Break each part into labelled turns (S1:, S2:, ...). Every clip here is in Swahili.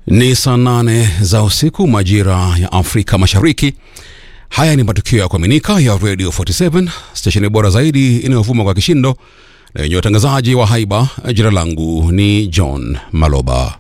S1: Ni saa nane za usiku majira ya Afrika Mashariki. Haya ni matukio ya kuaminika ya Radio 47 stesheni bora zaidi inayovuma kwa kishindo na yenye watangazaji wa haiba. Jina langu ni John Maloba.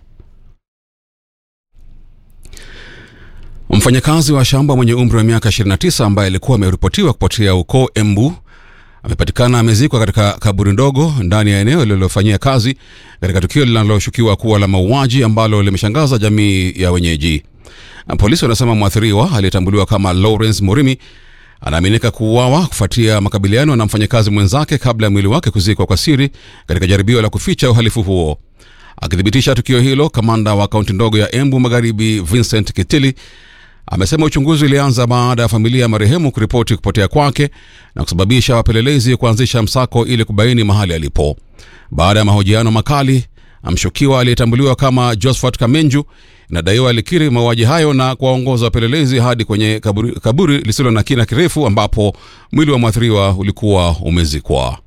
S1: Mfanyakazi wa shamba mwenye umri wa miaka 29 ambaye alikuwa ameripotiwa kupotea huko Embu amepatikana amezikwa katika kaburi ndogo ndani ya eneo lililofanyia kazi katika tukio linaloshukiwa kuwa la mauaji ambalo limeshangaza jamii ya wenyeji. Polisi wanasema mwathiriwa aliyetambuliwa kama Lawrence Murimi anaaminika kuuawa kufuatia makabiliano na mfanyakazi mwenzake kabla ya mwili wake kuzikwa kwa siri katika jaribio la kuficha uhalifu huo. Akithibitisha tukio hilo, kamanda wa kaunti ndogo ya Embu Magharibi Vincent Kitili amesema uchunguzi ulianza baada ya familia ya marehemu kuripoti kupotea kwake na kusababisha wapelelezi kuanzisha msako ili kubaini mahali alipo. Baada ya mahojiano makali, mshukiwa aliyetambuliwa kama Josephat Kamenju inadaiwa alikiri mauaji hayo na kuwaongoza wapelelezi hadi kwenye kaburi, kaburi lisilo na kina kirefu ambapo mwili wa mwathiriwa ulikuwa umezikwa.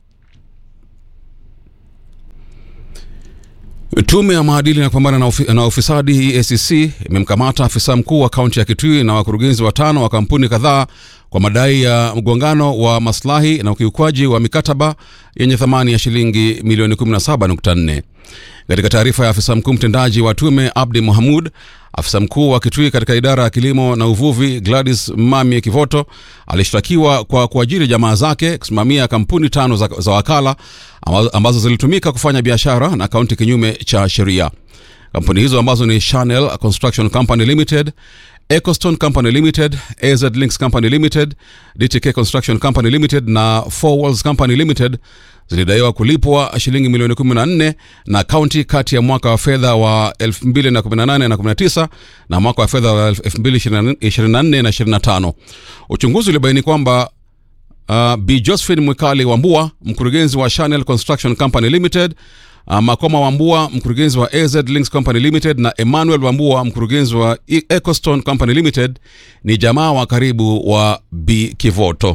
S1: Tume ya maadili na kupambana na, ufi, na ufisadi EACC imemkamata afisa mkuu wa kaunti ya Kitui na wakurugenzi watano wa kampuni kadhaa kwa madai ya mgongano wa maslahi na ukiukwaji wa mikataba yenye thamani ya shilingi milioni 17.4. Katika taarifa ya afisa mkuu mtendaji wa tume Abdi Mohamud, afisa mkuu wa Kitui katika idara ya kilimo na uvuvi Gladys Mamie Kivoto alishtakiwa kwa kuajiri jamaa zake kusimamia kampuni tano za, za wakala ambazo zilitumika kufanya biashara na kaunti kinyume cha sheria. Kampuni hizo ambazo ni Chanel Construction Company Limited, Ecostone Company Limited, AZ Links Company Limited, DTK Construction Company Limited na Four Walls Company Limited zilidaiwa kulipwa shilingi milioni 14 na kaunti kati ya mwaka wa fedha wa 2018 na 19 na mwaka wa fedha wa 2024 na 25. Uchunguzi ulibaini kwamba uh, Bi Josephine Mwikali Wambua, mkurugenzi wa Chanel Construction Company Limited, uh, Makoma Wambua, mkurugenzi wa AZ Links Company Limited na Emmanuel Wambua, mkurugenzi wa Ecostone Company Limited ni jamaa wa karibu wa Bi Kivoto.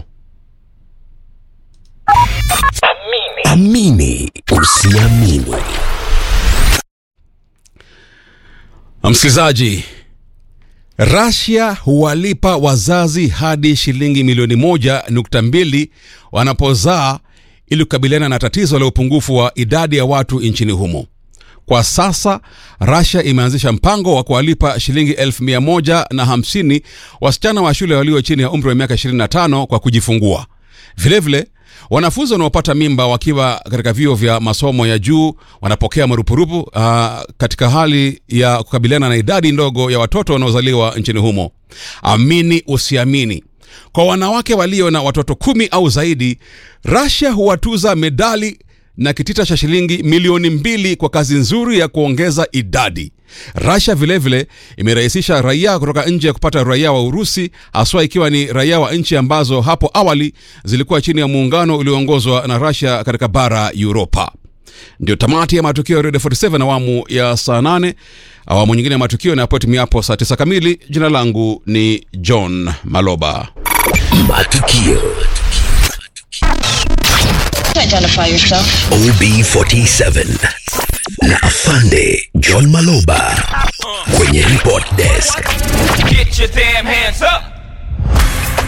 S2: Amini usiamini.
S1: Msikilizaji, Rasia huwalipa wazazi hadi shilingi milioni moja nukta mbili wanapozaa ili kukabiliana na tatizo la upungufu wa idadi ya watu nchini humo. Kwa sasa Rasia imeanzisha mpango wa kuwalipa shilingi elfu mia moja na hamsini wasichana wa shule walio chini ya umri wa miaka 25 kwa kujifungua. Vilevile vile, wanafunzi wanaopata mimba wakiwa katika vyuo vya masomo ya juu wanapokea marupurupu uh, katika hali ya kukabiliana na idadi ndogo ya watoto wanaozaliwa nchini humo. Amini usiamini, kwa wanawake walio na watoto kumi au zaidi, Russia huwatuza medali na kitita cha shilingi milioni mbili kwa kazi nzuri ya kuongeza idadi. Russia vilevile imerahisisha raia kutoka nje ya kupata raia wa Urusi, haswa ikiwa ni raia wa nchi ambazo hapo awali zilikuwa chini ya muungano ulioongozwa na Russia katika bara Uropa. Ndio tamati ya matukio ya Radio 47 awamu ya saa 8. Awamu nyingine ya matukio inapotimia saa 9 kamili. Jina langu ni John Maloba.
S2: Matukio
S3: Identify yourself.
S2: OB47 na Afande John Maloba kwenye report desk.
S4: Get your damn hands up.